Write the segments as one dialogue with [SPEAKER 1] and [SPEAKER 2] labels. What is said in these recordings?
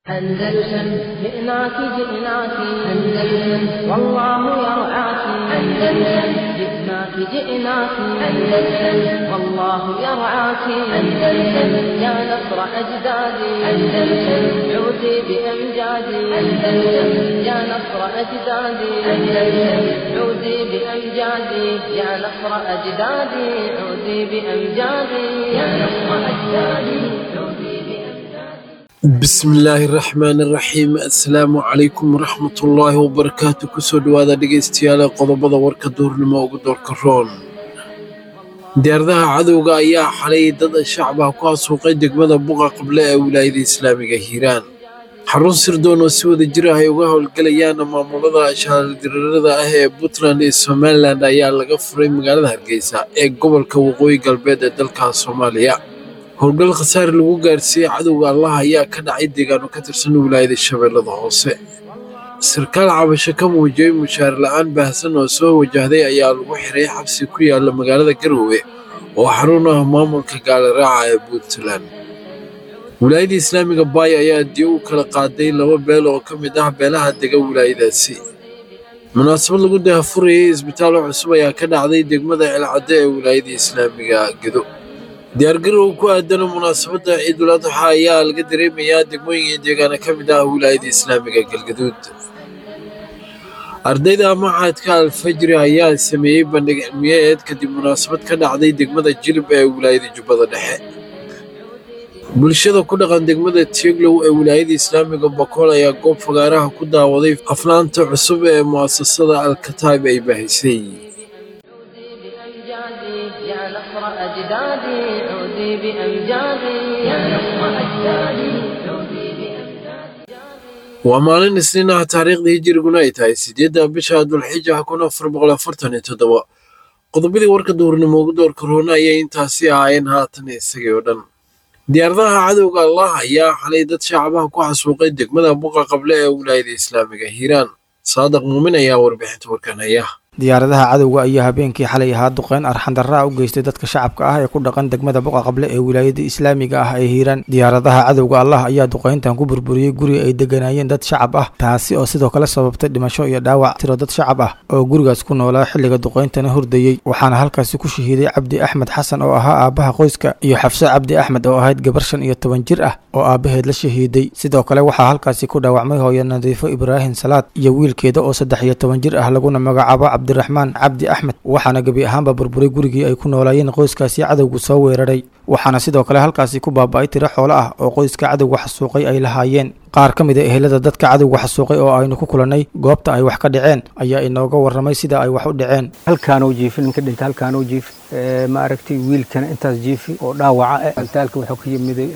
[SPEAKER 1] أندلسن جئناك جئناك أندلسن والله يرعاك أندلسن جئناك جئناك أندلسن والله يرعاك أندلسن يا نصر أجدادي أندلسن عودي بأمجادي أندلسن يا نصر أجدادي أندلسن عودي بأمجادي يا نصر أجدادي عودي بأمجادي يا نصر أجدادي عودي بأمجادي
[SPEAKER 2] بسم illaahi raxmaan iraxiim assalaamu calaykum waraxmatullaahi wabarakaatu kusoo dhowaada dhegaystayaal qodobada warka duurnimo ugu doorka roon diyaaradaha cadowga ayaa xalay dad shacbaha ku hasuuqay degmada buqa qable ee wilaayada islaamiga hiiraan xarun sirdoon oo si wada jir ah ay uga howlgalayaan maamulada shaaldiriirada ah ee puntland iyo somalilan ayaa laga furay magaalada hargeysa ee gobolka waqooyi galbeed ee dalka soomaaliya howlgal khasaare lagu gaarsiiyey cadowga allah ayaa ka dhacay deegaano ka tirsan wilaayada shabeellada hoose sarkaal cabasho ka muujiyey mushaar la'aan baahsan oo soo wajahday ayaa lagu xiray xabsi ku yaala magaalada garowe oo xarun ah maamulka gaaliraaca ee puntland wilaayada islaamiga baay ayaa diyo u kala qaaday laba beel oo ka mid ah beelaha dega wilaayadaasi munaasabad lagu daahfurayay isbitaal cusub ayaa ka dhacday degmada celcadde ee wilaayada islaamiga gedo diyaargarow ku aadana munaasabadda ciidul adxa ayaa laga dareemayaa degmooyin iyo deegaano ka mid ah wilaayada islaamiga galgaduud ardayda maxadka alfajri ayaa sameeyey bandhig cilmiyeed kadib munaasabad ka dhacday degmada jilib ee wilaayada jubbada dhexe bulshada ku dhaqan degmada tieglow ee wilaayada islaamiga bakool ayaa goob fagaaraha ku daawaday aflaanta cusub ee mu'asasada alkataib ay baahisay
[SPEAKER 1] بأمجادي يا نصر أجدادي عودي بأمجادي يا نصر أجدادي عودي بأمجادي
[SPEAKER 2] waa maalin isniin ah taariikhdii hijiriguna ay tahay sideedda bisha dulxija kun afar boqol afartan iyo toddoba qodobadii warka duurnimo ugu doorka roona ayay intaasi ahaayeen haatan isagii oo dhan diyaaradaha cadowga allah ayaa xalay dad shacabaha ku xasuuqay degmada buqa qable ee wilaayada islaamiga hiiraan saadaq muumin ayaa warbixinta warkan haya
[SPEAKER 3] diyaaradaha cadowga ayaa habeenkii xalay ahaa duqeyn arxandarra u geystay dadka shacabka ah ee ku dhaqan degmada buqa qable ee wilaayada islaamiga ah ee hiiraan diyaaradaha cadowga allah ayaa duqeyntan ku burburiyey guri ay deganaayeen dad shacab ah taasi oo sidoo kale sababtay dhimasho iyo dhaawac tiro dad shacab ah oo gurigaas ku noolaa xilliga duqeyntana hurdayey waxaana halkaasi ku shahiiday cabdi axmed xasan oo ahaa aabaha qoyska iyo xafse cabdi axmed oo ahayd gabar shan iyo toban jir ah oo aabaheed la shahiiday sidoo kale waxaa halkaasi ku dhaawacmay hooyo nadiifo ibraahim salaad iyo wiilkeeda oo saddex iyo toban jir ah laguna magacaabo cabdiraxmaan cabdi axmed waxaana gebi ahaanba burburay gurigii ay ku noolaayeen qoyskaasi cadowgu soo weeraray waxaana sidoo kale halkaasi ku baaba'ay tiro xoolo ah oo qoyska cadowga xasuuqay ay lahaayeen qaar ka mid a ehelada dadka cadowga xasuuqay oo aynu ku kulannay goobta ay wax ka dhaceen ayaa inooga warramay sida ay wax u dhaceen
[SPEAKER 4] halkaanuu jiifi ninka dhinta halkaanuu jiifi ma aragtay wiilkana intaas jiifi oo dhaawaca eh altaalka wuxuu ka yimiday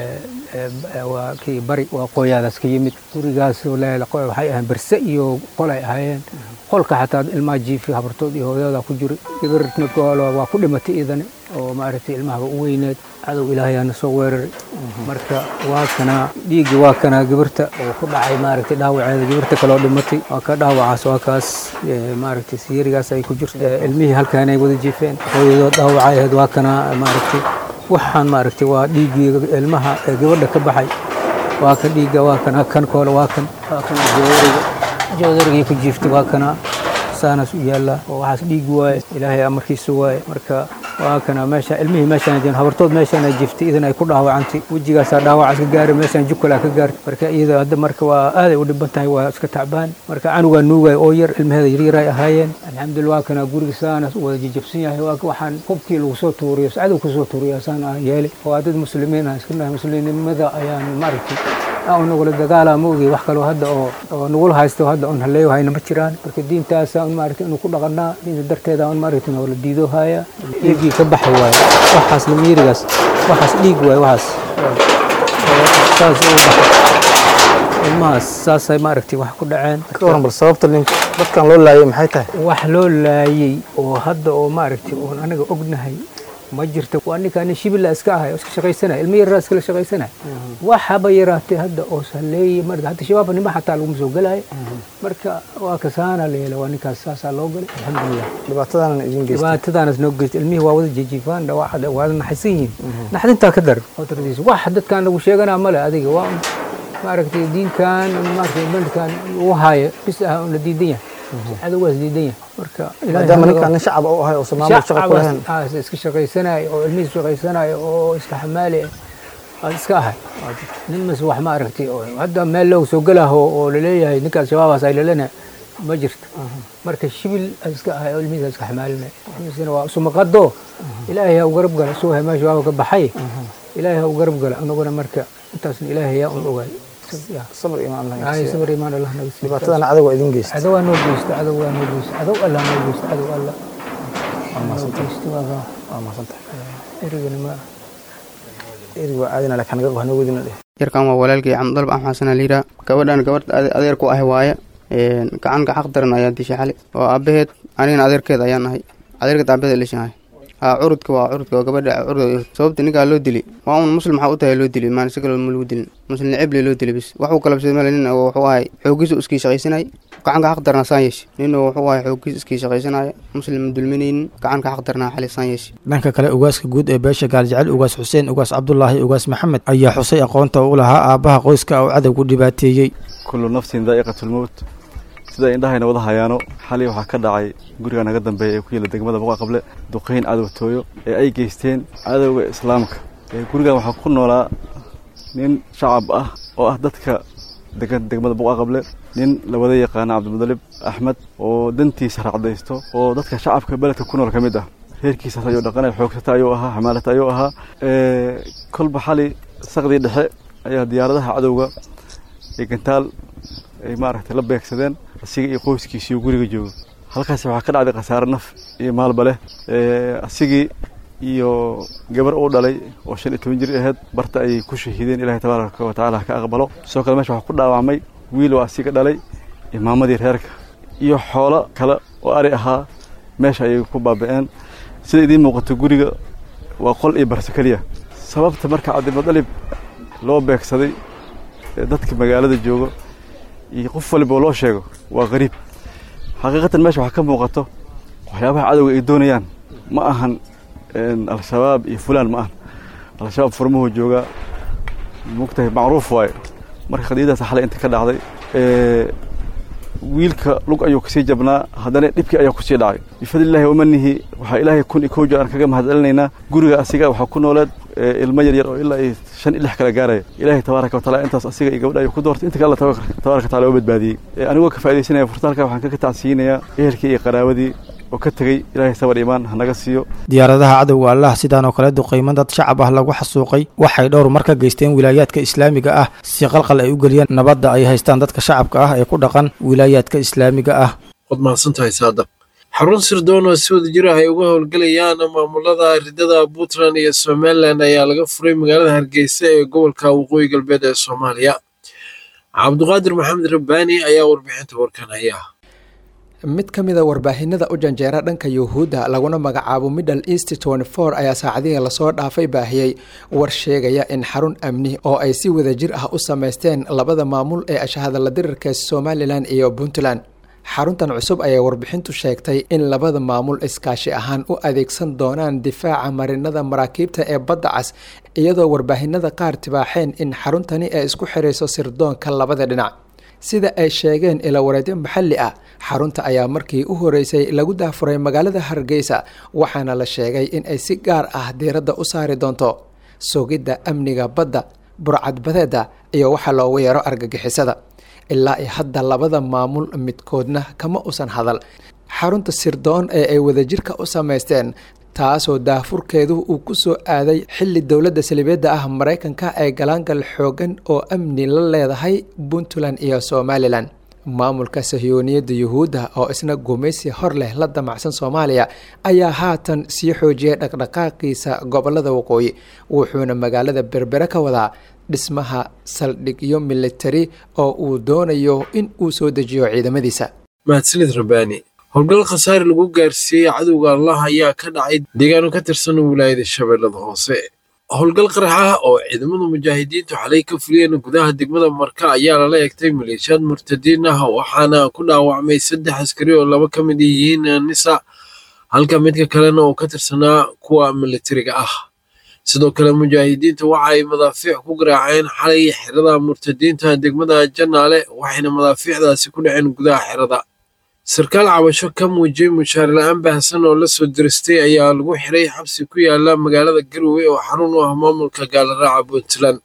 [SPEAKER 4] waa kii bari waa qooyaadaas ka yimid gurigaas waxay ahayn berse iyo qol ay ahaayeen qolka xataa ilmaha jiifi habartood iyo hooyada ku jiray gabarna goolo waa ku dhimatay iidani oo maaragtay ilmahaba u weyneed cadow ilaahayaana soo weeraray marka waa kana dhiiggi waa kana gabarta oo ku dhacay maaragtay dhaawaceeda gabarta kaloo dhimatay waa ka dhaawacaas waa kaas maaragtay siyarigaas ay ku jirto ilmihii halkaanay wada jiifeen hooyadood dhaawacayaheed waa kana maaragtay waxaan maaragtay waa dhiiggii ilmaha ee gabadha ka baxay waa ka dhiigga waa kana kan koole waa kan waa kana joodariga joodarigii ku jiiftay waa kana saanaas u yaallaa oo waxaas dhiigi waaye ilaahay amarkiisa waaye marka waa kana meesha ilmihii meeshaan jeen habartood meeshaan ay jiftay idan ay ku dhaawacantay wejigaasaa dhaawacaas ka gaaray meeshaan jukalaa ka gaartay marka iyada hadda marka waa aaday u dhiban tahay waa iska tacbaan marka canugaa nuugay oo yar ilmaheeda yaryar ay ahaayeen alxamdulillah waa kana guriga saanaas wada jijabsan yahay waa waxaan hubkii lagu soo tuuriyo cadow ku soo tuuriya saan aan yeelay waa dad muslimiin ah iska nahay muslimnimada ayaan maaragtay aan nagula dagaalaa ma ogey wax kaloo hadda oo oo nagula haysto hadda on haleeyo hayna ma jiraan marka diintaasa un maaragtay inuu ku dhaqanaa diinta darteeda un maaragtay nagula diido haya dhiiggii ka baxay waaye waxaas lamiyirigaas waxaas dhiig waaye waxaas saas u baxay ilmahaas saasay maaragtay wax ku dhaceen
[SPEAKER 3] waran bal sababta ninka dadkan loo laayay maxay tahay
[SPEAKER 4] wax loo laayey oo hadda oo maaragtay oon anaga ognahay ma jirto waa ninkaa nin shibila iska ahay oo iska shaqaysanaya ilmo yaraa iskala shaqaysanaya waxaba yaraatay hadda oo saleeyey marka hadda shabaabka nima xataa laguma soo gelaayo marka waa kasaana la yeela waa ninkaas saasaa loo galay alxamdulilah
[SPEAKER 3] dhibaatadaana idin geystay
[SPEAKER 4] dhibaatadanas noo geystay ilmihii waa wada jijiifaan dhawaacada waa naxaysan yihiin naxdintaa ka dar otaradiisa wax dadkaan lagu sheeganaa male adiga waa maaragtay diinkan maaragtay bandkan lagu haayo bis ah una diidan yahay cadowgaas diidan yahay marka
[SPEAKER 3] maadaama ninkaan nin shacab u ahay oo maamul shaqa ku lahayn
[SPEAKER 4] shacabas iska shaqaysanayo oo ilmihiis shaqaysanayo oo iska xamaali ah aad iska ahay nin mas wax ma aragtay oo hadda meel loo soo gelaho oo laleeyahay ninkaas shabaabas ay lalena ma jirto marka shibil aad iska ahay oo ilmihiis iska xamaalinaya ilmihiisina waa sumaqado ilaahay ha u garab gala soo hay meesha waa ka baxay ilaahay ha u garab gala anaguna marka intaasna ilaahay yaa un ogaay
[SPEAKER 3] sabr imaan Allah
[SPEAKER 4] ay sabir imaan Allah naga siiyo
[SPEAKER 3] dhibaatadana cadowga idin geysta
[SPEAKER 4] cadow waa noo geysta cadow waa noo geysta cadow allah noo geysta cadow allah noo geysta waa
[SPEAKER 3] waa mahadsantahay
[SPEAKER 4] erigana ma
[SPEAKER 3] erig waa caadina laakiin naga wax noo wadina dheh
[SPEAKER 5] yarkan waa walaalkay camdalb axmed xasan aliira gabadhan gabadh adeer ku ahi waaye gacanka xaq daran ayaa dishay xali oo aabaheed anigana adeerkeed ayaan ahay adeerkeed aabaheed lishahay haa curudka waa curudka waa gabadha curud sababta ninkaa loo dili waa un muslim waxaa u tahay loo dili maan si kale ma lagu dilin muslim necebli loo dili bis waxuu kalabsaday male nin wuxuu ahay xoogiisu iskii shaqaysanay gacanka xaq darnaa saan yeeshi nin wuxuu ahay xoogiis iskii shaqaysanaya muslim ma dulminaynin gacanka xaq darnaa xali saan yeeshi
[SPEAKER 3] dhanka kale ugaaska guud ee beesha gaaljecel ugaas xuseen ugaas cabdulaahi ugaas maxamed ayaa xusay aqoonta u lahaa aabbaha qoyska oo cadowgu dhibaateeyey
[SPEAKER 6] kullu nafsin daa'iqatulmowt sida indhahayna wada hayaano xalay waxaa ka dhacay guriga naga dambeeya ee ku yaela degmada boqa qable duqayn cadowtooyo ee ay geysteen cadowga islaamka gurigan waxaa ku noolaa nin shacab ah oo ah dadka degan degmada boqa qable nin la wada yaqaana cabdimudalib axmed oo dantiisa racdaysto oo dadka shacabka beledka ku nool ka mid ah reerkiisaas ayuu dhaqanay xoogsata ayuu ahaa xamaalata ayuu ahaa kolba xali saqdii dhexe ayaa diyaaradaha cadowga ee gantaal ay maaragtay la beegsadeen asiga iyo qoyskiisiiyo guriga jooga halkaasi waxaa ka dhacday khasaare naf iyo maalba leh asigii iyo gabar uu dhalay oo shan iyo toban jir ahayd barta ayay ku shahiideen ilahay tabaaraka wa tacaala ha ka aqbalo sidoo kale meesha waxaa ku dhaawacmay wiil oo asiga dhalay imaamadii reerka iyo xoolo kale oo ari ahaa meesha ayay ku baaba'een sida idiin muuqato guriga waa qol iyo barso keliya sababta marka cabdimudalib loo beegsaday dadka magaalada jooga iyo qof waliba loo sheego waa qariib xaqiiqatan meesha waxaa ka muuqato waxyaabaha cadowga ay doonayaan ma ahan al-shabaab iyo fulaan ma ahan al-shabaab furmuhu joogaa mogtahay macruuf waaye marka khadiidadaas xalay inta ka dhacday wiilka lug ayuu kasii jabnaa haddana dhibkii ayaa kusii dhacay bifadlillahi wamanihi waxaa ilaahay kun iyo kow jeer aan kaga mahadcelinaynaa guriga asiga waxaa ku nooleed ilmo yaryar oo ilaa iyo shan iyo lix kala gaaraya ilaahay tabaaraka wataala intaas asiga iyo gabadha ayuu ku doortay inta kale alla tabaaraka wataala oo badbaadiyey anigoo ka faaidaysanaya furta halkaa waxaan kaga tacsiinayaa ehelkii iyo qaraawadii oo ka tegey ilaahay sabar imaan hanaga siiyo
[SPEAKER 3] diyaaradaha cadowga allah sidaan oo kale duqayman dad shacab ah lagu xasuuqay waxay dhowr mar ka geysteen wilaayaadka islaamiga ah si qalqal ay u geliyeen nabadda ay haystaan dadka shacabka ah ee ku dhaqan wilaayaadka islaamiga ah
[SPEAKER 2] waad mahadsantahay saadaq xarun sirdoon oo si wada jir ah ay uga howlgelayaan maamulada ridada puntland iyo somalilan ayaa laga furay magaalada hargeysa ee gobolka waqooyi galbeed ee soomaaliya cabduqaadir maxamed rabbaani ayaa warbixinta warkan haya
[SPEAKER 7] mid ka mid a warbaahinada u janjeera dhanka yuhuudda laguna magacaabo middle east for ayaa saacadihii lasoo dhaafay baahiyey war sheegaya in xarun amni oo ay si wada jir ah u sameysteen labada maamul ee ashahadala dirirka somalilan iyo puntland xaruntan cusub ayay warbixintu sheegtay in labada maamul iskaashi ahaan u adeegsan doonaan difaaca marinada maraakiibta ee badda cas iyadoo warbaahinada qaar tibaaxeen in xaruntani ay isku xirayso sirdoonka labada dhinac sida ay sheegeen ilawareedyo maxalli ah xarunta ayaa markii u horeysay lagu daafuray magaalada hargeysa waxaana la sheegay in ay si gaar ah diiradda u saari doonto sugidda amniga badda burcadbadeeda iyo waxa loogu yeero argagixisada ilaa i hadda labada maamul midkoodna kama usan hadal xarunta sirdoon ee ay wadajirka u samaysteen taasoo daafurkeedu uu ku soo aaday xilli dowladda salibeedda ah maraykanka ee galaangal xoogan oo amni la leedahay puntland iyo somalilan maamulka sahiyooniyadda yuhuudda oo isna gumaysi hor leh la damacsan soomaaliya ayaa haatan sii xoojiyay dhaqdhaqaaqiisa gobolada waqooyi wuxuuna magaalada berbere ka wadaa dhismaha saldhigyo militari oo uu doonayo in uu soo dejiyo ciidamadiisa
[SPEAKER 2] mahadsanid rabbaani howlgal khasaare lagu gaarsiiyey cadowga allah ayaa ka dhacay deegaano ka tirsan wilaayada shabeellada hoose howlgal qarax ah oo ciidamada mujaahidiintu xalay ka fuliyeen gudaha degmada marka ayaa lala egtay maleeshiyaad murtadiin ah waxaana ku dhaawacmay saddex askari oo laba ka mid yihiin nisa halka midka kalena oo ka tirsanaa kuwa militariga ah sidoo kale mujaahidiinta waxa ay madaafiic ku garaaceen xalay xerada murtadiinta degmada janaale waxayna madaafiicdaasi ku dhaceen gudaha xerada sarkaal cabasho ka muujiyey mushaar la-aan baahsan oo la soo diristay ayaa lagu xiray xabsi ku yaala magaalada garowe oo xarun u ah maamulka gaalaraaca puntland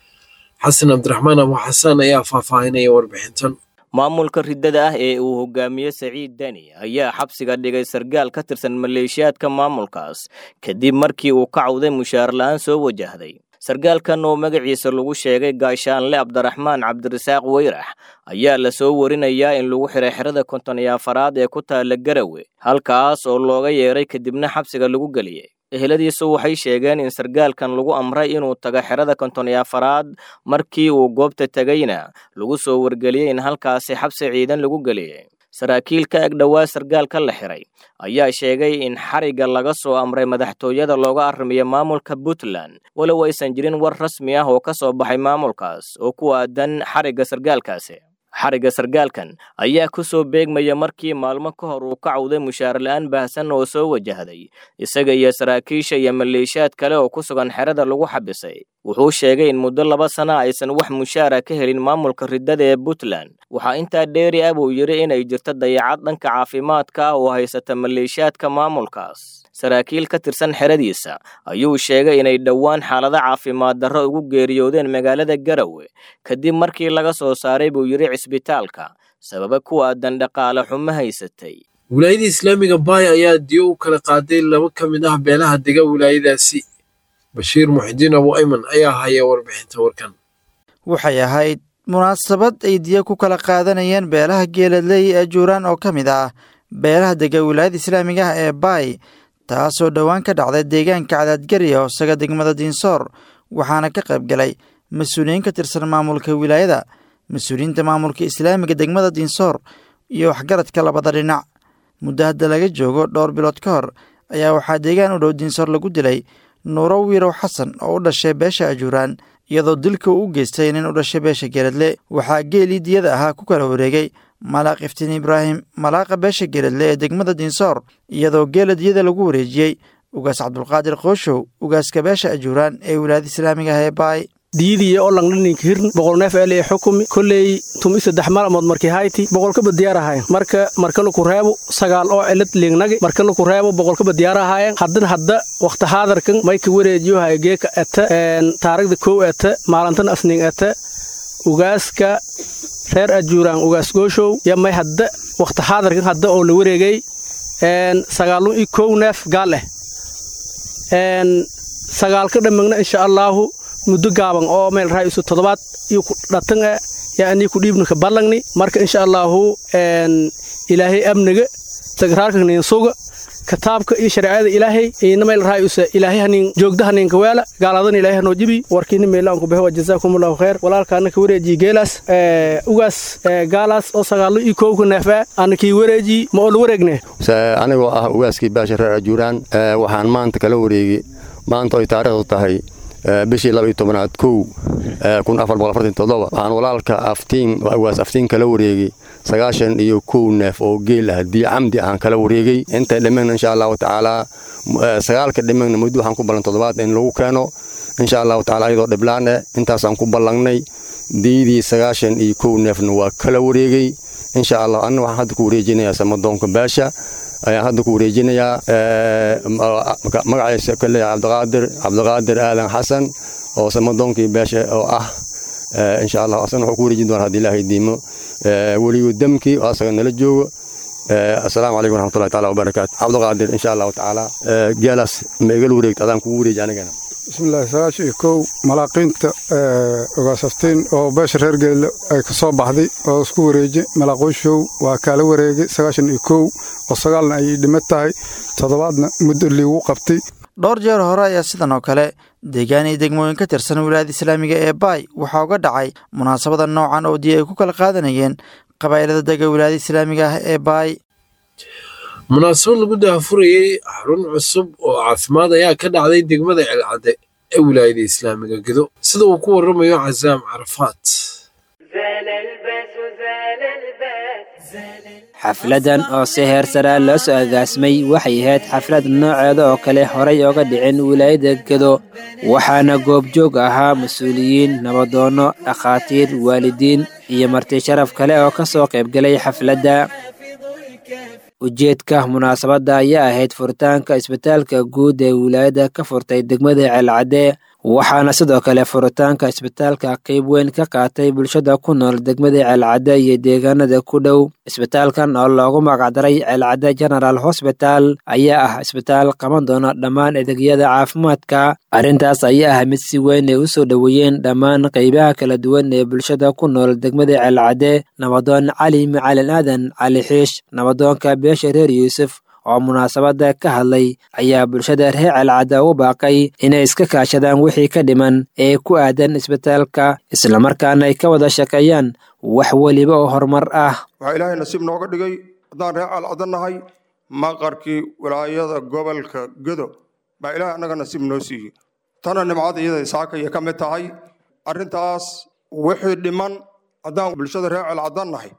[SPEAKER 2] xasan cabdiraxmaan abu xasaan ayaa faahfaahinaya warbixintan
[SPEAKER 8] maamulka riddada ah ee uu hogaamiye saciid deni ayaa xabsiga dhigay sargaal ka tirsan maleeshiyaadka maamulkaas kadib markii uu ka cawday mushaar la-aan soo wajahday sargaalkan oo magaciisa lagu sheegay gaashaanle cabdiraxmaan cabdirasaaq weyrax ayaa la soo warinayaa in lagu xiray xerada konton iyo afaraad ee ku taalla garawe halkaas oo looga yeeray kadibna xabsiga lagu geliyey eheladiisu waxay sheegeen in sargaalkan lagu amray inuu tago xerada konton iyo afaraad markii uu goobta tegayna lagu soo wargeliyey in halkaasi xabsi ciidan lagu geliyey saraakiil ka eg dhowaa sargaalka la xiray ayaa sheegay in xarigga laga soo amray madaxtooyada looga arrimiyo maamulka puntland walow aysan jirin war rasmi ah oo ka soo baxay maamulkaas oo ku aadan xarigga sargaalkaasi xarigga sargaalkan ayaa ku soo beegmaya markii maalmo ka hor uu ka cawday mushaar la-aan baahsan oo soo wajahday isaga iyo saraakiisha iyo maleeshiyaad kale oo ku sugan xerada lagu xabisay wuxuu sheegay in muddo laba sana aysan wax mushaara ka helin maamulka riddada ee puntland waxaa intaa dheeri ah buu yidhi inay jirto dayacad dhanka caafimaadka ah oo haysata maleeshiyaadka maamulkaas saraakiil ka tirsan xeradiisa ayuu sheegay inay dhowaan xaalado caafimaad darro ugu geeriyoodeen magaalada garawe kadib markii laga soo saaray buu yidhi cisbitaalka sababa ku aadan dhaqaale xumo haysatay
[SPEAKER 2] wilaayada islaamiga baay ayaa diyo u kala qaaday laba ka mid ah beelaha dega wilaayadaasi bashiir muxidiin abu ayman ayaa haya warbixinta warkan
[SPEAKER 9] waxay ahayd munaasabad ay diyo ku kala qaadanayeen beelaha geeladley ee juuraan oo ka mid ah beelaha dega wilaayada islaamiga ah ee baay taasoo dhowaan ka dhacday deegaanka cadaadgariya hoosaga degmada diinsoor waxaana ka qayb galay mas-uuliyiin ka tirsan maamulka wilaayada mas-uuliyiinta maamulka islaamiga degmada diinsoor iyo waxgaradka labada dhinac muddo hadda laga joogo dhowr bilood ka hor ayaa waxaa deegaan u dhow diinsoor lagu dilay nuuro wiirow xasan oo u dhashay beesha ajuuraan iyadoo dilka uu u geystay nin u dhashay beesha geeladle waxaa geelii diyada ahaa ku kala wareegay malaaq iftiin ibraahim malaaqa beesha geeladle ee degmada diinsoor iyadoo geela diyada lagu wareejiyey ugaas cabdulqaadir qooshow ugaaska beesha ajuuraan ee wilaayada islaamiga ah ee baay
[SPEAKER 10] diidiya oo langdhaninka hirn boqol neef ele ee xukumi kolley tumi saddex maalmood markii hayti boqolkaba diyaarahayen marka markana ku reebo sagaal oo cilad liignagi markana ku reebo boqolkaba diyaarahayen haddana hadda wakhti haadarkan mayka wareejiyohay geeka ete taarigda kow ete maalintana asning ete ugaaska reer ajuuraan ugaas gooshow ya may hadda wakhti haadarkan hadda oo la wareegay sagaalun iyo kow neef gaal eh sagaalka dhammagna insha allaahu muddo gaaban oo meel raa'isu toddobaad iyo ku dhatan ah yaa anii ku dhiibna ka ballangni marka insha allaahu ilaahay amniga sagraarka nin suga kitaabka iyo shareecada ilaahay ina meel raa'isu ilaahay hanin joogda hanin kaweela gaaladan ilaahay hanoo jibi warkiina meelaan ku baxo wa jazaakumullahu khayr walaalkaana ka wareejiye geelaas ugaas gaalaas oo sagaallo iyo kowka neefa ana kii wareeji ma oo la wareegne
[SPEAKER 11] anigoo ah ugaaskii baasha reer ajuuraan waxaan maanta kala wareegay maanta oy taariikhdu tahay bishii laba iyo tobanaad kow kun afar boqol afartan toddoba waxaan walaalka aftiin ugaas aftiin kala wareegay sagaashan iyo kow neef oo geel ah dii camdi ahaan kala wareegay intay dhimagna insha allahu tacaalaa sagaalka dhimagna muddo waxaan ku ballan toddobaad in lagu keeno insha allahu tacala ayadoo dhiblaan eh intaasaan ku ballangnay diidii sagaashan iyo kow neefna waa kala wareegay insha allah anna waxaan hadda ku wareejinayaa samadoonka baasha ayaan hadda ku wareejinayaa magaciisa kale cabdiqaadir cabdiqaadir aadan xasan oo samadoonkii beesha oo ah insha allah asana wuxuu ku wareejin doonaa haddii ilaahay diimo weliyu damkii oo asaga nala joogo asalaamu calaykum waraxmatullahi taala wabarakaatu cabdiqaadir insha allahu tacaala geelaas ma igala wareegto adaan kugu wareeji anigana
[SPEAKER 12] bismillahi sagaashan iyo kow malaaqiinta ogaasaftiin oo beesha reer geelle ay ka soo baxday oo isku wareeji malaaqoyshow waa kaala wareegay sagaashan iyo kow oo sagaalna ay dhima tahay toddobaadna muddo liigu qabtay
[SPEAKER 9] dhowr jeer hore ayaa sidan oo kale deegaan iyo degmooyin ka tirsan wilaayada islaamiga ee baay waxaa uga dhacay munaasabada noocan oo diya ay ku kala qaadanayeen qabaa'ilada dega wilaayada islaamiga ah ee baay
[SPEAKER 2] munaasabad lagu daahfurayey xarun cusub oo caafimaad ayaa ka dhacday degmada celcadde ee wilaayada islaamiga gedo sida uu ku waramayo casaam carafaat
[SPEAKER 13] xafladan oo si heer saraa loo soo agaasmay waxay ahayd xaflad nooceeda oo kale horay oga dhicin wilaayada gedo waxaana goobjoog ahaa mas-uuliyiin nabadoonno dhakhaatiir waalidiin iyo marti sharaf kale oo ka soo qaybgalay xafladda ujeedka munaasabadda ayaa ahayd furitaanka isbitaalka guud ee wilaayada ka furtay degmada ceelcadde waxaana sidoo kale furitaanka isbitaalka qayb weyn ka qaatay bulshada ku nool degmada ceelcadde iyo deegaanada ku dhow isbitaalkan oo loogu magacdaray ceelcadde general hosbital ayaa ah isbitaal qaban doona dhammaan adeegyada caafimaadka arrintaas ayaa ah mid si weyn ay u soo dhoweeyeen dhammaan qaybaha kala duwan ee bulshada ku nool degmada ceelcadde nabadoon cali macalin aadan cali xiish nabadoonka beesha reer yuusuf oo munaasabadda ka hadlay ayaa bulshada reer celcadda u baaqay inay iska kaashadaan wixii ka dhiman ee ku aadan isbitaalka islamarkaana ay ka wada shaqeeyaan wax weliba oo horumar ah
[SPEAKER 14] waxaa ilaahay nasiib nooga dhigay haddaan reer calcadda nahay maqarkii wilaayada gobolka gedo baa ilaahay annaga nasiib noo siiyey tana nimcada iyada isaakaya ka mid tahay arrintaas wixii dhiman haddaan bulshada reer calcadda nahay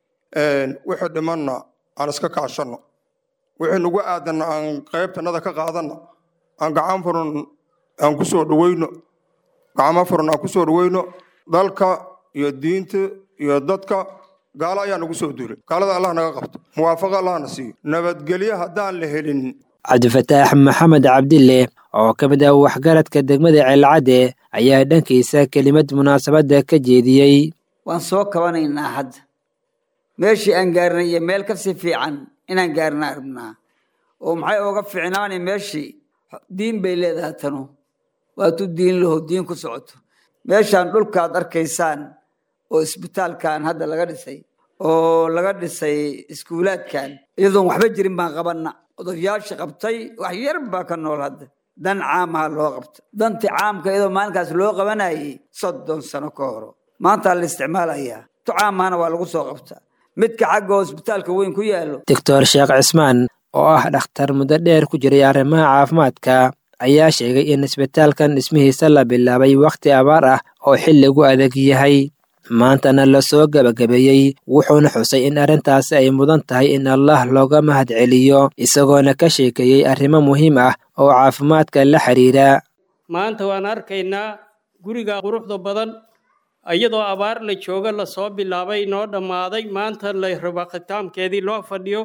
[SPEAKER 14] wixii dhimanna aan iska kaashanno wixii nagu aadan aan qaybtanada ka qaadanno aan gacan furan aan ku soo dhaweyno gacmo furan aan ku soo dhaweyno dalka iyo diinta iyo dadka gaalo ayaa nagu soo duulay gaalada allah naga qabto muwaafaqa allahna siiyo nabadgelyo haddaan la helin
[SPEAKER 13] cabdifataax maxamed cabdille oo ka mid ah waxgaradka degmada ceelcadde ayaa dhankiisa kelimad munaasabadda ka jeediyey
[SPEAKER 15] waan soo kabanaynaa hadda meeshii aan gaarnay iyo meel kasii fiican inaan gaarna rabnaa oo maxay ooga fiicnaanay meeshii diin bay leedahay tanu waatu diin laho diin ku socoto meeshaan dhulkaad arkaysaan oo isbitaalkan hadda laga dhisay oo laga dhisay iskuulaadkan iyadoon waxba jirin baan qabanna odayaasha qabtay wax yar baa ka nool hadda dan caamaha loo qabta dantii caamka iyadoo maalinkaas loo qabanayay soddon sano ka horo maantaa la isticmaalayaa tu caamahana waa lagu soo qabtaa midka xagga oo isbitaalka weyn ku yaallo
[SPEAKER 13] doctor sheekh cismaan oo ah dhakhtar muddo dheer ku jiray arrimaha caafimaadka ayaa sheegay in isbitaalkan dhismihiisa la bilaabay wakhti abaar ah oo xilligu adag yahay maantana lasoo gebagabeeyey wuxuuna xusay in arrintaasi ay mudan tahay in allah looga mahad celiyo isagoona ka sheekeeyey arrimo muhiim ah oo caafimaadka la xiriira
[SPEAKER 16] maanta waan arkaynaa guriga quruxda badan iyadoo abaar la jooga lasoo bilaabay noo dhammaaday maanta la raba khitaamkeedii loo fadhiyo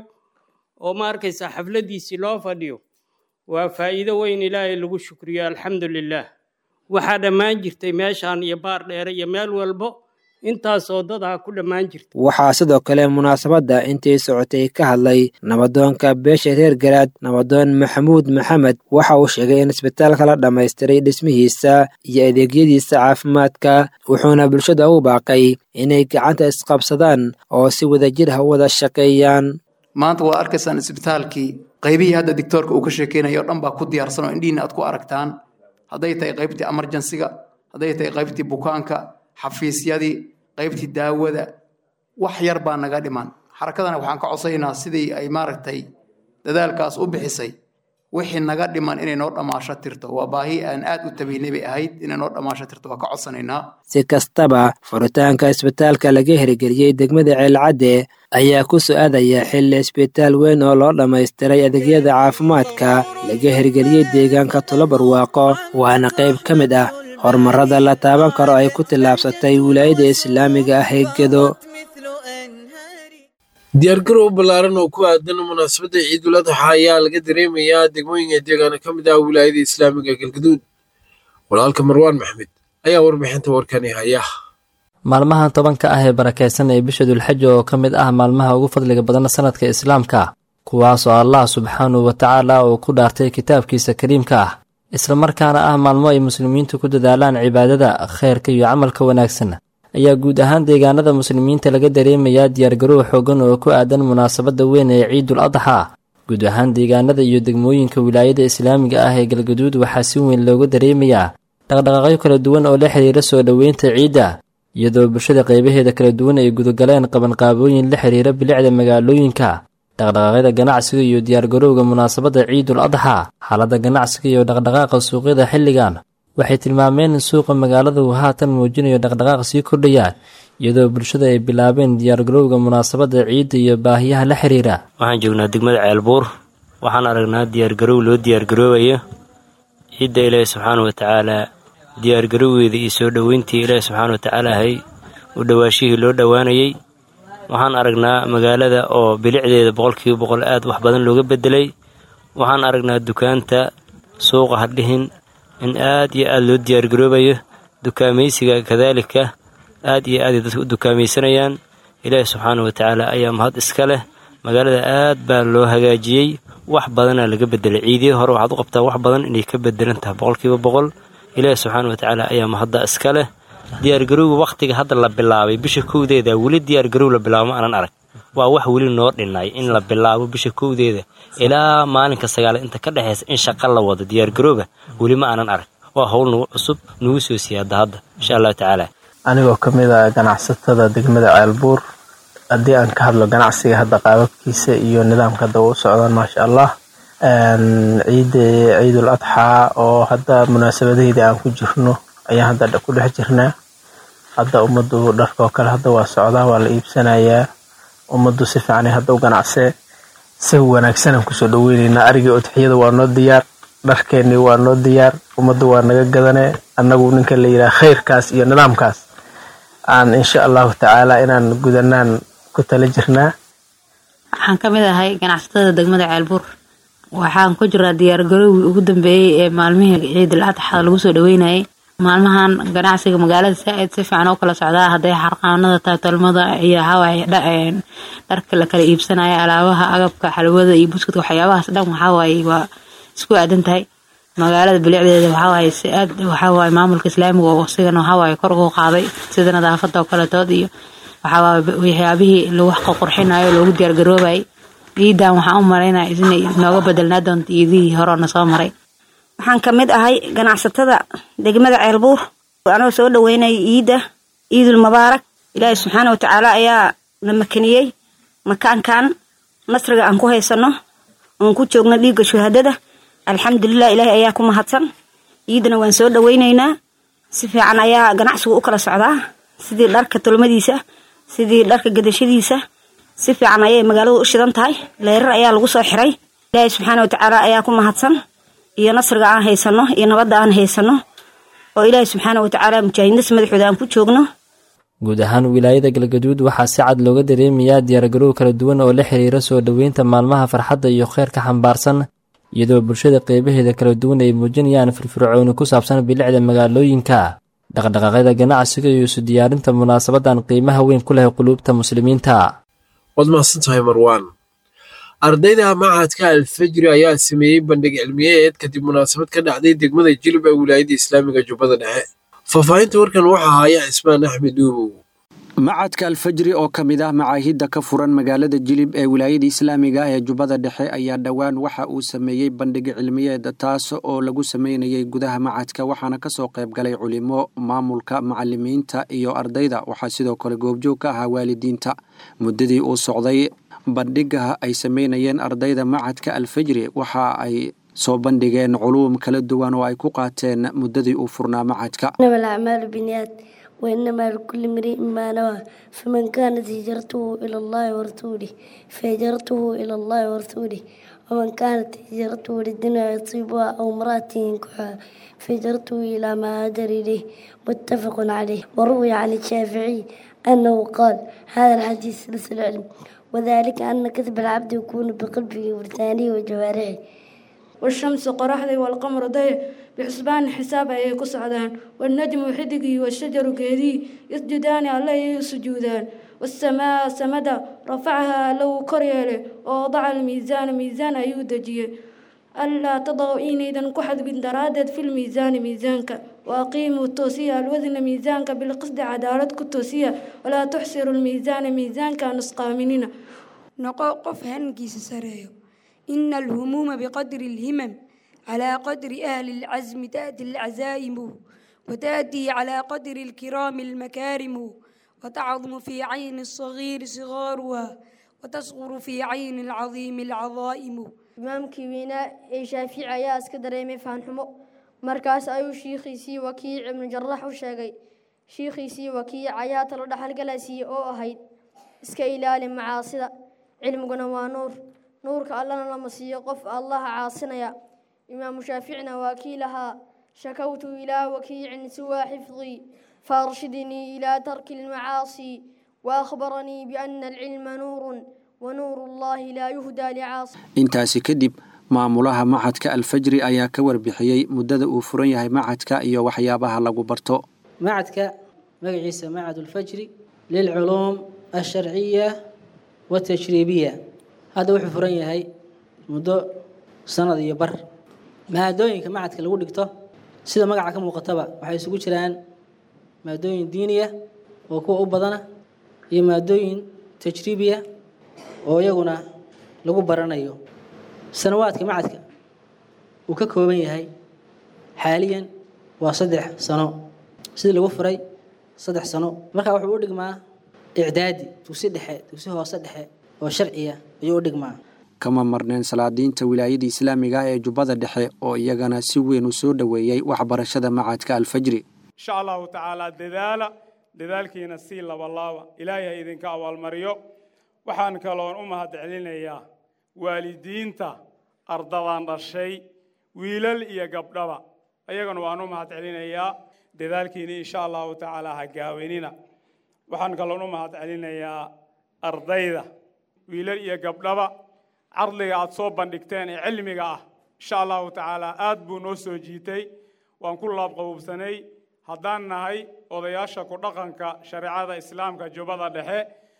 [SPEAKER 16] oo ma arkaysa xafladiisii loo fadhiyo waa faa'iido weyn ilaahay lagu shukriyo alxamdu lilaah waxaa dhammaan jirtay meeshaan iyo baar dheere iyo meel walbo intaasoo dad ah ku dhammaan jirta
[SPEAKER 13] waxaa sidoo kale munaasabadda intii socotay ka hadlay nabadoonka beesha reer garaad nabadoon maxamuud maxamed waxa uu sheegay in isbitaalka la dhammaystiray dhismihiisa iyo adeegyadiisa caafimaadka wuxuuna bulshada u baaqay inay gacanta isqabsadaan oo si wadajir ah u wada shaqeeyaan
[SPEAKER 17] maanta waa arkaysaan isbitaalkii qaybihii hadda dictoorka uu ka sheekeynaya o dhan baa ku diyaarsan oo indhihiina aad ku aragtaan hadday tahay qaybtii emergensiga hadday tahay qaybtii bukaanka xafiisyadii qaybtii daawada wax yar baa naga dhiman xarakadana waxaan ka codsaynaa sidii ay maaragtay dadaalkaas u bixisay wixii naga dhiman inay noo dhammaasho tirto waa baahi aan aad u tabaynay bay ahayd inay noo dhammaasho tirto waa ka codsanaynaa
[SPEAKER 13] si kastaba furitaanka isbitaalka laga hirgeliyey degmada ceelcadde ayaa ku su-aadaya xilli isbitaal weyn oo loo dhammaystiray adeegyada caafimaadka laga hirgeliyey deegaanka tulobarwaaqo waana qayb ka mid ah horumarada la taaban karo ay ku tillaabsatay wilaayada islaamiga ah ee gedo
[SPEAKER 2] diyaargarow ballaaran oo ku aadan munaasabadda ciidul adxa ayaa laga dareemayaa degmooyinka deegaana ka mid ah wilaayada islaamiga galgaduud walaalka marwaan maxmed ayaa warbixinta warkani haya
[SPEAKER 18] maalmaha tobanka ah ee barakaysan ee bisha dulxaja oo ka mid ah maalmaha ugu fadliga badan sanadka islaamka kuwaas oo allah subxaanahu wa tacaala uu ku dhaartay kitaabkiisa kariimka ah islamarkaana ah maalmo ay muslimiintu ku dadaalaan cibaadada khayrka iyo camalka wanaagsan ayaa guud ahaan deegaanada muslimiinta laga dareemayaa diyaargarow xoogan oo ku aadan munaasabadda weyn ee ciidul adxa guud ahaan deegaanada iyo degmooyinka wilaayada islaamiga ah ee galgaduud waxaa si weyn looga dareemayaa dhaqdhaqaaqyo kala duwan oo la xiriira soo dhoweynta ciidda iyadoo bulshada qaybaheeda kala duwan ay gudagaleen qabanqaabooyin la xiriira bilicda magaalooyinka dhaqdhaqaaqyada ganacsiga iyo diyaargarowga munaasabadda ciidul adxa xaaladda ganacsiga iyo dhaqdhaqaaqa suuqyada xilligan waxay tilmaameen in suuqa magaalada uu haatan muujinayo dhaqdhaqaaq sii kordhaya iyadoo bulshada ay bilaabeen diyaargarowga munaasabadda ciidda iyo baahiyaha la xiriira
[SPEAKER 19] waxaan joognaa degmada ceelbuur waxaan aragnaa diyaargarow loo diyaargaroobayo ciidda ilaahi subxaana wa tacaalaa diyaargarowgeeda iyo soo dhoweyntii ilaahi subxaana wa tacaala ahay u dhowaashihii loo dhowaanayey waxaan aragnaa magaalada oo bilicdeeda boqolkiiba boqol aad wax badan looga bedelay waxaan aragnaa dukaanta suuqa hadhihin in aad iyo aad loo diyaargaroobayo dukaamaysiga kadaalika aad iyo aaday dadka u dukaamaysanayaan ilaahi subxaana wa tacaala ayaa mahad iska leh magaalada aad baa loo hagaajiyey wax badanaa laga bedelay ciidihii hore waxaad u qabtaa wax badan inay ka bedelan tahay boqolkiiba boqol ilaahi subxaana wa tacaala ayaa mahadda iska leh diyaargarowga wakhtiga hadda la bilaabay bisha kowdeeda weli diyaargarow la bilaabo ma aanan arag waa wax weli noo dhinay in la bilaabo bisha kowdeeda ilaa maalinka sagaal inta ka dhexaysa in shaqa la wado diyaargarowga weli ma aanan arag waa howl nagu cusub nagu soo siyaada hadda insha allahu tacaala
[SPEAKER 20] anigoo ka mid ah ganacsatada degmada ceelbuur haddii aan ka hadlo ganacsiga hadda qaababkiisa iyo nidaamka hadda u socdaan maasha allah ciidda ciidul adxaa oo hadda munaasabadaheeda aan ku jirno ayaan hadda ku dhex jirnaa hadda ummaddu dharka oo kale hadda waa socdaa waa la iibsanayaa ummaddu si fiicanay hadda u ganacsee si wanaagsanaan kusoo dhaweyneynaa arigii udxiyada waa noo diyaar dharkeennii waa noo diyaar ummaddu waa naga gadanee annagu ninka la yidhaha khayrkaas iyo nidaamkaas aan insha allahu tacaala inaan gudanaan ku tala jirnaa
[SPEAKER 21] waxaan ka mid ahay ganacsatada degmada ceelbuur waxaan ku jiraa diyaargarowgii ugu dambeeyey ee maalmihii ciidul adxa lagu soo dhaweynayay maalmahan ganacsiga magaalada saa-id si fiican oo kala socdaa hadday xarqaanada tahay tolmada iyo hawaaye dharka la kala iibsanaya alaabaha agabka xalwada iyo buskudka waxyaabahaas dhan waxawaaye waa isku aadan tahay magaalada bilicdeeda waxawaaye si aad waxawaaye maamulka islaamiga oo isigana waxawaaye kor ugu qaaday sida nadaafada oo kaletood iyo waxawaaye waxyaabihii lagu qurxinayo loogu diyaargaroobayay ciidan waxaan u malaynaya inay nooga bedelnaa doonto ciidihii hore na soo maray
[SPEAKER 22] waxaan ka mid ahay ganacsatada degmada ceelbuur anoo soo dhaweynaya ciidda ciidul mubaarak ilaahi subxaana watacaala ayaa na makaniyey makaankan nasriga aan ku haysano oon ku joogno dhiigga shuhadada alxamdulilah ilaahi ayaa ku mahadsan ciiddana waan soo dhaweyneynaa si fiican ayaa ganacsigu u kala socdaa sidii dharka tolmadiisa sidii dharka gadashadiisa si fiican ayay magaaladu u shidan tahay leerar ayaa lagu soo xiray ilaahi subxaana watacaala ayaa ku mahadsan iyo nasriga aan haysano iyo nabadda aan haysano oo ilaahi subxaana watacaala mujaahidiintas madaxooda aan ku joogno
[SPEAKER 18] guud ahaan wilaayada galgaduud waxaa si cad looga dareemayaa diyaargarow kala duwan oo la xiriira soo dhoweynta maalmaha farxadda iyo kheyrka xambaarsan iyadoo bulshada qeybaheeda kala duwan ay muujinayaan firfircooni ku saabsan bilicda magaalooyinka dhaqdhaqaaqyada ganacsiga iyo isu diyaarinta munaasabadan qiimaha weyn ku leh quluubta muslimiinta
[SPEAKER 2] waad mahadsantahay marwaan ardayda machadka alfajri ayaa sameeyey bandhig cilmiyeed kadib munaasabad ka dhacday degmada jilib ee wilaayadda islaamiga jubbada dhexe faahfaahinta warkan waxaa haya cismaan axmed uubow
[SPEAKER 23] macadka alfajri oo ka mid ah macaahidda ka furan magaalada jilib ee wilaayada islaamiga ee jubbada dhexe ayaa dhowaan waxa uu sameeyey bandhig cilmiyeed taas oo lagu sameynayay gudaha macadka waxaana kasoo qayb galay culimo maamulka macalimiinta iyo ardayda waxaa sidoo kale goobjoog ka ahaa waalidiinta muddadii uu socday bandhiga ay sameynayeen ardayda macadka alfajri waxa ay soo bandhigeen culuum kala duwan oo ay ku qaateen muddadii uu furnaa macadka
[SPEAKER 24] وإنما لكل امرئ ما نوى فمن كانت هجرته إلى الله ورسوله فهجرته إلى الله ورسوله ومن كانت هجرته للدنيا يصيبها أو امرأة ينكحها فهجرته إلى ما هاجر إليه متفق عليه وروي عن الشافعي أنه قال هذا الحديث سلس العلم وذلك أن كذب العبد يكون بقلبه ولسانه وجوارحه
[SPEAKER 25] والشمس قرحدي والقمر ضيع بحسبان حساب أي كسعدان والنجم حدقي والشجر كهدي يسجدان عليه سجودان والسماء سمدا رفعها لو كريله ووضع الميزان ميزان أيودجيه ألا تضعوا إينيدا كحد بن درادد في الميزان ميزانك وأقيموا التوسية الوزن ميزانك بالقصد عدالتك التوسية ولا تحسروا الميزان ميزانك نسقى مننا
[SPEAKER 26] نقوقف هنكيس سريو إن الهموم بقدر الهمم على قدر أهل العزم تأتي العزائم وتأتي على قدر الكرام المكارم وتعظم في عين الصغير صغارها وتصغر في عين العظيم العظائم
[SPEAKER 27] imaamkii weynaa ee shaafici ayaa iska dareemay faanxumo markaas ayuu shiikhiisii wakiic ibnu jarax u sheegay
[SPEAKER 24] shiikhiisii waa kii cayaa talo dhaxalgalaasiiye oo ahayd iska ilaali macaasida cilmiguna waa nuur nuurka allana lama siiyo qof allaha caasinaya imaamu shaaficina waa kii lahaa shakawtu ilaa wakiicin siwaa xifdii faarshidnii ilaa tarki almacaasi وأخبرني بأن العلم نور ونور الله لا يهدى لعاصي
[SPEAKER 23] intaasi kadib maamulaha macadka alfajri ayaa ka warbixiyey muddada uu furan yahay macadka iyo waxyaabaha lagu barto
[SPEAKER 1] macadka magaciisa macad ulfajri lilculuum alsharciya watashriibiya hadda wuxuu furan yahay muddo sanad iyo bar maadooyinka macadka lagu dhigto sida magaca ka muuqataba waxay isugu jiraan maadooyin diiniya oo kuwa u badana iyo maadooyin tajriibiya oo iyaguna lagu baranayo sanawaadka macadka uu ka kooban yahay xaaliyan waa saddex sano sidii lagu furay saddex sano markaa wuxuu u dhigmaa icdaadi dugsi dhexe dugsi hoose dhexe oo sharciya ayuu u dhigmaa
[SPEAKER 23] kama marneen salaadiinta wilaayada islaamiga ah ee jubbada dhexe oo iyagana si weyn u soo dhoweeyey waxbarashada macadka alfajri
[SPEAKER 3] insha allahu tacaala dadaala dadaalkiina sii labalaaba ilaahay ha idinka abaalmariyo waxaan kaloon u mahad celinayaa waalidiinta ardadan dhashay wiilal iyo gabdhaba ayagana waan u mahad celinayaa dadaalkiina insha allahu tacaala ha gaawenina waxaan kaloon u mahad celinayaa ardayda wiilal iyo gabdhaba cardiga aad soo bandhigteen ee cilmiga ah insha allahu tacaala aad buu noo soo jiitay waan ku laabqabubsanay haddaan nahay odayaasha ku dhaqanka shareecada islaamka jubbada dhexe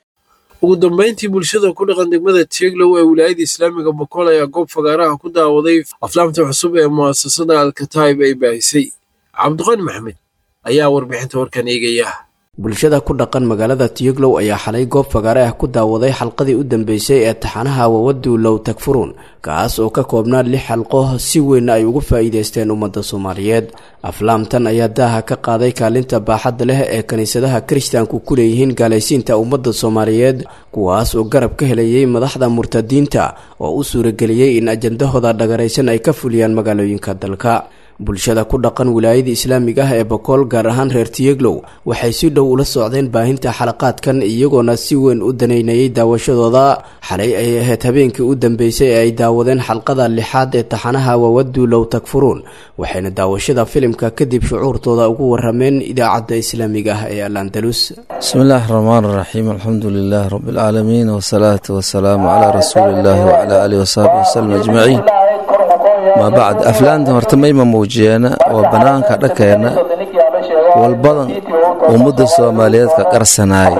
[SPEAKER 2] ugu dambayntii bulshada ku dhaqan degmada tieglow ee wilaayada islaamiga bokool ayaa goob fagaaraha ku daawaday aflaamta cusub ee mu'asasada alkataib ay baahisay cabdiqani maxmed ayaa warbixinta warkan eegaya
[SPEAKER 4] bulshada ku dhaqan magaalada tiyoglow ayaa xalay goob fagaare ah ku daawaday xalqadii u dambeysay ee taxanaha wawadu low tagfuruun kaas oo ka koobnaa lix xalqo si weynna ay ugu faa'iidaysteen ummadda soomaaliyeed aflaamtan ayaa daaha ka qaaday kaalinta baaxadda leh ee kiniisadaha kiristaanku ku leeyihiin gaalaysiinta ummadda soomaaliyeed kuwaas oo garab ka helayay madaxda murtadiinta oo u suurageliyey in ajandahooda dhagaraysan ay ka fuliyaan magaalooyinka dalka bulshada ku dhaqan wilaayada islaamiga ah ee bokool gaar ahaan reer tiyeglow waxay si dhow ula socdeen baahinta xalaqaadkan iyagoona si weyn u danaynayay daawashadooda xalay ay ahayd habeenkii u dambeysay ee ay daawadeen xalqada lixaad ee taxanaha wawadu low takfuruun waxayna daawashada filimka kadib shucuurtooda ugu warameen idaacadda islaamiga ah ee al andalus
[SPEAKER 5] bismi illaahi raxmaan raxiim alxamdu lilaah rabi alcaalamiin wasalaatu wasalaamu calaa rasuuli illaahi wacalaa aalihi wasaxbi wasalam ajmaciin maa bacd aflaanta horta mayma muujiyeena oo bannaanka dhakeenna walbadan ummadda soomaaliyeed ka qarsanaay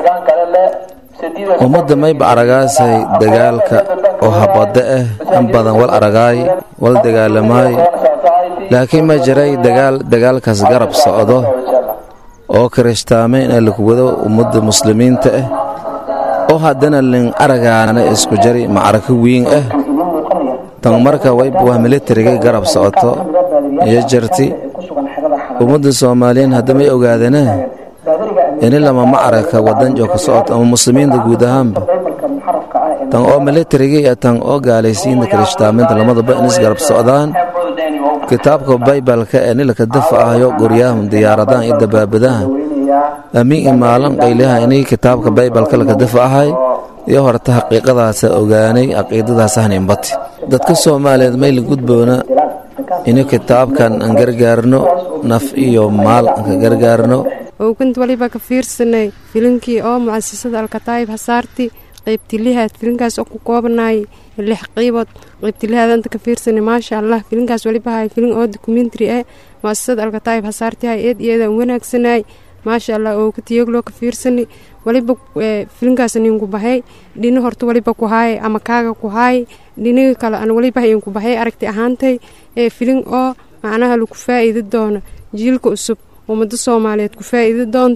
[SPEAKER 5] ummadda mayba aragaasay dagaalka oo habadda ah in badan wal aragaay wal dagaalamaay laakiin ma jiray dagaal dagaalkaas garab socdo oo kirishtaamayn ee laku wado ummadda muslimiinta ah oo haddana lin aragaana isku jari macrako wiin ah tan marka wayba wah militariga garab socoto iyo jarti ummadda soomaaliyiin haddamay ogaadana ini lama macraka wadan oo ka socoto ama muslimiinta guud ahaanba tan oo militariga iyo tan oo gaalaysiinta kirishtaamaynta lamadaba in isgarab socdaan kitaabka baybalka ee nilaka dafaahayo goryahum diyaaradahan iyo dabaabadahan amiin imaalan qayliha inay kitaabka baybalka laka dafaahay iyo horta xaqiiqadaasa ogaanay caqiidadaas ahninbati dadka soomaaliyeed mayla gudboona inu kitaabkan aan gargaarno naf iyo maal aan ka gargaarno
[SPEAKER 6] owgant waliba ka fiirsanay filinkii oo mucasasada alkataayib hasaarti qaybtilihaad filinkaas oo ku koobanaay lix qiibood qaybtilihaadanta ka fiirsanay maasha allah filinkaas waliba hay filin oo dokumentary ah mucasasada alkataayib hasaarti hay eed iyadan wanaagsanay maasha allah oo ka tiyagloo ka fiirsani waliba filinkaas ninku bahay dhini horta waliba ku haay ama kaaga ku haay dhiniga kale aan waliba inku bahay aragti ahaantay ee filin oo macnaha lagu faa'iidi doono jiilka cusub ummado soomaaliyeed ku faa'iidi doonta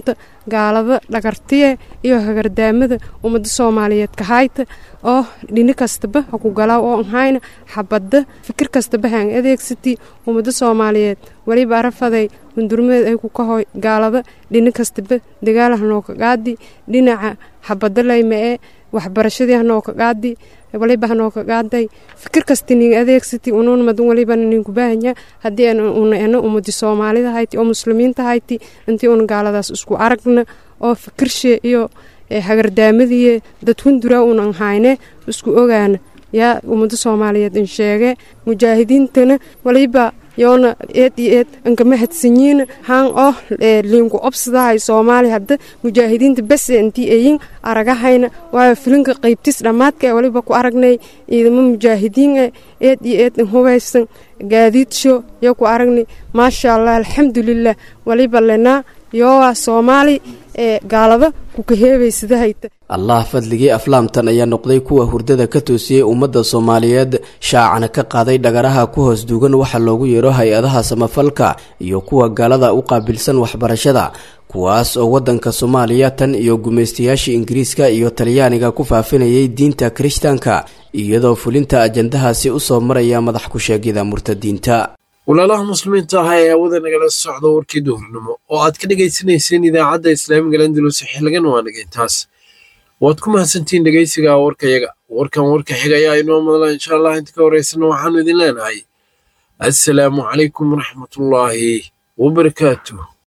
[SPEAKER 6] gaalada dhagartiye iyo hagardaamada ummadda soomaaliyeed kahayta oo dhini kastaba ha ku galaa oo nhayna xabadda fikir kastaba haan adeegsati ummadda soomaaliyeed weliba arafaday hundurmeed ay ku kahoy gaalada dhini kastaba dagaal hanoo ka qaadi dhinaca xabadda layma ee waxbarashadii hanoo ka qaadi waliba hanoo ka qaaday fikir kasta nin adeegsati unuun madan waliba ninku baahanya haddii una ena ummadi soomaalida hayti oo muslimiinta hayti intii una gaaladaas isku aragna oo fikirshe iyo hagardaamadiiyo dad hundura unan hayne isku ogaana yaa ummada soomaaliyeed in sheege mujaahidiintana waliba yoona eed iyo eed ankama hadsanyiin haan oo liinku obsadahay soomaali hadda mujaahidiinta bese intii ayin aragahayna waayo filinka qaybtis dhammaadka ee waliba ku aragnay ciidamo mujaahidiin e eed iyo eed in hubaysan gaadiidsho yo ku aragnay maasha allah alxamdulilah waliba lenaa yoowaa soomaali ee gaalada kukaheebaysadahayta
[SPEAKER 4] allah fadligii aflaamtan ayaa noqday kuwa hurdada ka toosiyey ummadda soomaaliyeed shaacana ka qaaday dhagaraha ku hoos duugan waxa loogu yeero hay-adaha samafalka iyo kuwa gaalada u qaabilsan waxbarashada kuwaas oo waddanka soomaaliya tan iyo gumaystayaashii ingiriiska iyo talyaaniga ku faafinayay diinta kirishtaanka iyadoo fulinta ajandahaasi usoo maraya madax ku-sheegyada murtadiinta
[SPEAKER 2] walaalaha muslimiinta ah ee aawada nagala socda warkii duhurnimo oo aad ka dhegaysanayseen idaacadda islaamiga landalus xiligan waa nagaintaas waad ku mahadsantihiin dhegaysiga warkayaga warkan warka xiga ayaa inoo madla insha allah inta ka horeysana waxaanu idin leenahay assalaamu calaykum waraxmatullaahi wabarakaatuh